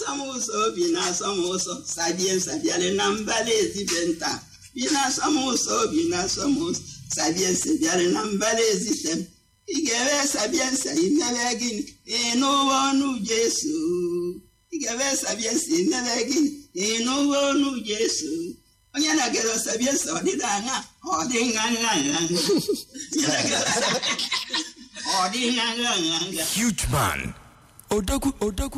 na-asọ m ụzọ bi na-asọ m ụzọ sabie nsabiarị na mbala ezibe nta bi na-asọ m ụzọ bi na-asọ m ụzọ sabie nsabiarị na mbala ezite m ị ga-ewe sabie nsa imebe gịnị ịnụwa ọnụ Jesu ị ga-ewe sabie nsa imebe gịnị ịnụwa ọnụ Jesu onye na-agara sabie nsa ọ dịda anya ọ dị nha nha nha nha Onye na-agara- ọ dị nha nha nha nha Huge man. Odogwu, Odogwu.